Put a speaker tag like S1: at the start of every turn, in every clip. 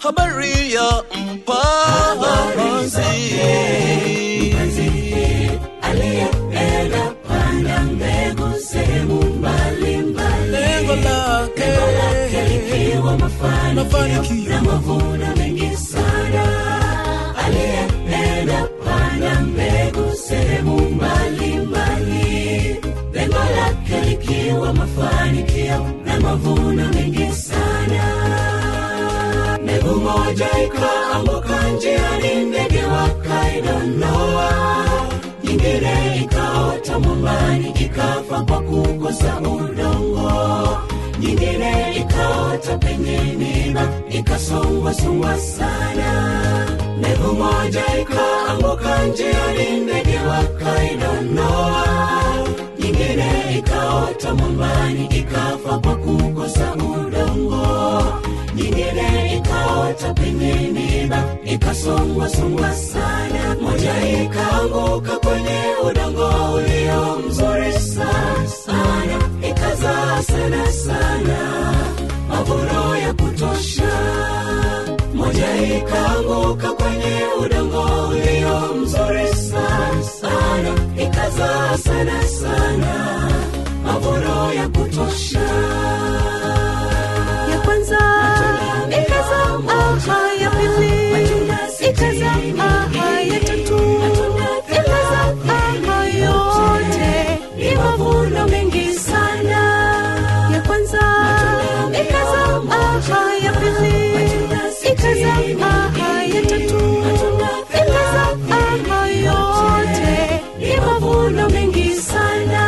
S1: habari ya mpanzi
S2: aliyeenda panda mbegu sehemu mbalimbali
S1: lengo lake
S2: likiwa mafanikio
S1: mafanikio
S2: na mavuno mengi sana aliyeenda panda mbegu sehemu mbalimbali lengo lake likiwa mafanikio na mavuno mengi sana mbegu moja ikaanguka njiani ndege wakaidondoa nyingine ikaota mwambani ikafa kwa kukosa udongo nyingine ikaota penye miba ikasongwasongwa sana mbegu moja ikaanguka njiani ndege wakaidondoa nyingine ikaota mwambani ikafa kwa kukosa udongo nyingine ikaota penye miba ikasongwasongwa sana moja ikaanguka kwenye udongo ulio mzuri sana sana ikazaa sana sana mavuno ya kutosha moja ikaanguka kwenye udongo ulio mzuri sana sana ikazaa sana sana mavuno ya kutosha
S3: ya kwanza ikazaa aha ya pili ikazaa aha ya tatu ikazaa aha yote ni mavuno mengi sana ya kwanza ikazaa aha ya pili ikazaa aha ya tatu ikazaa aha yote ni mavuno mengi sana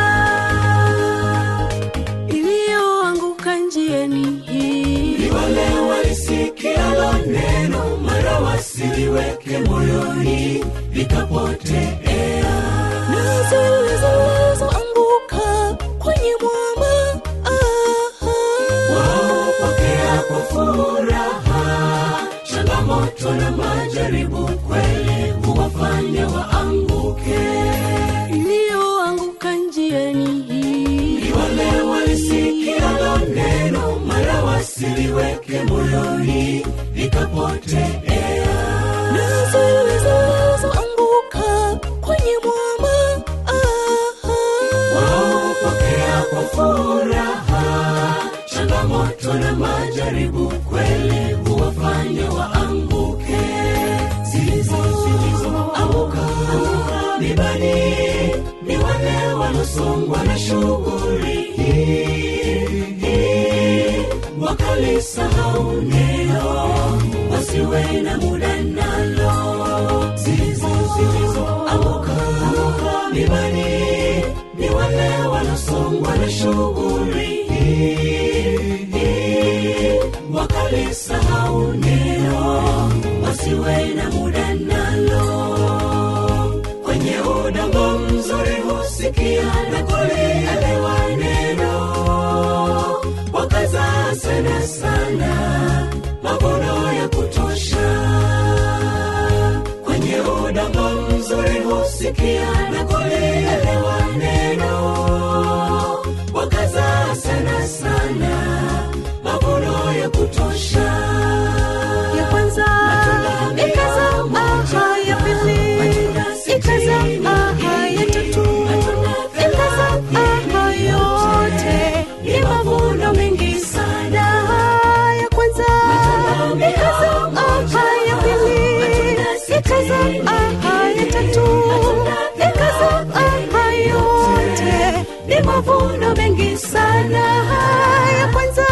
S3: iliyoanguka njiani hii
S2: ni wale walisikialo neno mara wasiliweke moyoni likapotea
S3: na zilizoanguka kwenye mwamba aha.
S2: waopokea kwa furaha changamoto na majaribu kweli huwafanya waanguke
S3: iliyoanguka njiani hii
S2: ni wale walisikialo neno mara wasiliweke moyoni likapotea
S3: na zilizoanguka kwenye mwamba aha.
S2: waopokea kwa furaha changamoto na majaribu kweli huwafanya waanguke zilizo zilizoanguka mibani ni wale wanaosongwa na shughuli hii wakalisahau neno wasiwe na muda nalo zilizo zilizoanguka mibani ni wale wanaosongwa na shughuli hii wakalisahau neno wasiwe na muda nalo kwenye udongo mzuri husikia na kulielewa neno wakazaa sana sana mavuno ya kutosha kwenye udongo mzuri husikia na kulielewa neno wakazaa sana sana mavuno ya kutosha
S3: ya kwanza ikazaa aha ya pili ikazaa aha ya tatu ikazaa aha yote ni mavuno mengi sana ya kwanza ikazaa aha ya pili ikazaa aha ya tatu ikazaa aha yote ni mavuno mengi sana ya kwanza